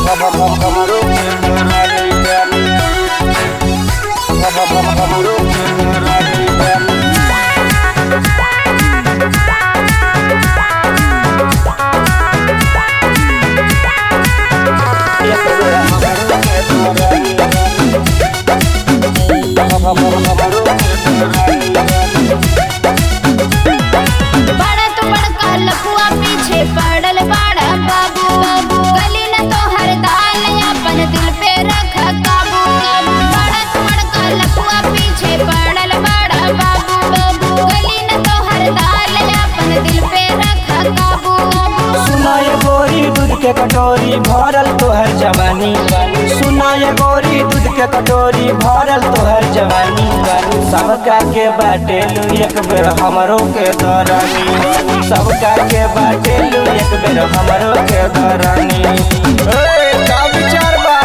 बड़ा तो बड़का लफुआ पीछे पड़ल बड़ा बाबू गली न तो हर दाल अपन दिल पे रख काबू बड़ा तो बड़का लफुआ पीछे पड़ल बड़ा बाबू गली न तो हर दाल अपन दिल पे रख काबू सुनाय गोरी दूध के कटोरी भरल तोहर जवानी सुनाय गोरी दूध के कटोरी भरल तोहर जवानी सबका के बाटेलू एक बेर हमरो के दरानी सबका के बाटेलू एक बेर हमरो के दरानी ए, का विचार बा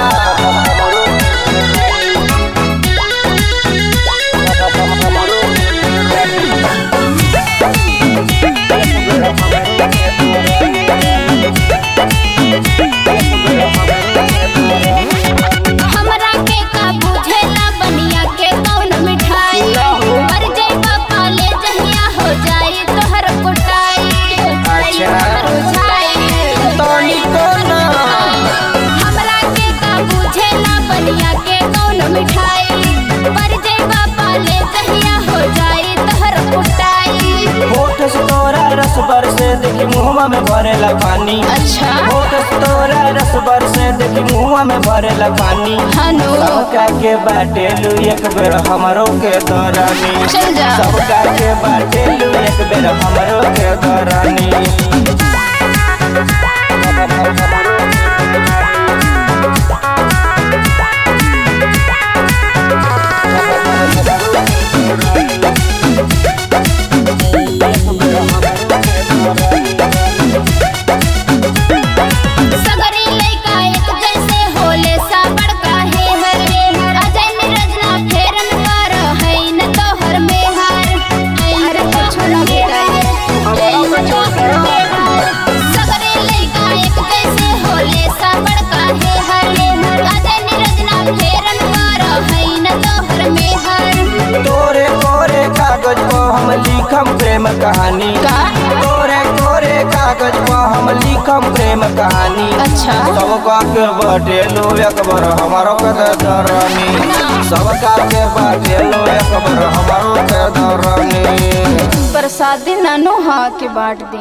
हमरा के का बुझेला बनिया के कौन मिठाई मर जाइबा पाले जहिया हो जाई तोहर कुटाई अच्छा। बुझाई तनी को ना हमरा के का बुझेला बनिया के कौन मिठाई मर जाइबा पाले जहिया हो जाई तोहर कुटाई होठ से तोरा रस बरसे देखी मुहवा में भरेला पानी अच्छा होठ से तोरा रस बरसे देखी मुहवा में भरेला पानी हनु सबका के बाटेलू एक बेर हमरो के दरानी चल जा सबका के बाटेलू एक बेर हमरो के दरानी सगरी लइका एक जैसे होले सा बड़का है हर अजय निरजना फेरन कर है न तोहर में हर अरे कुछ न सगरी लइका एक जैसे होले सा बड़का है हर अजय निरजना फेरन कर है न तोहर में हर तोरे कोरे कागज पर हम लिखम प्रेम कहानी का? तोरे कोरे कागज पर हम लिखम प्रेम कहानी अच्छा सबका के बाटेलू एक बार हमारो के दरानी सबका के बाटेलू एक बार हमारो के दरानी प्रसादी नानो हाँ के बांट दी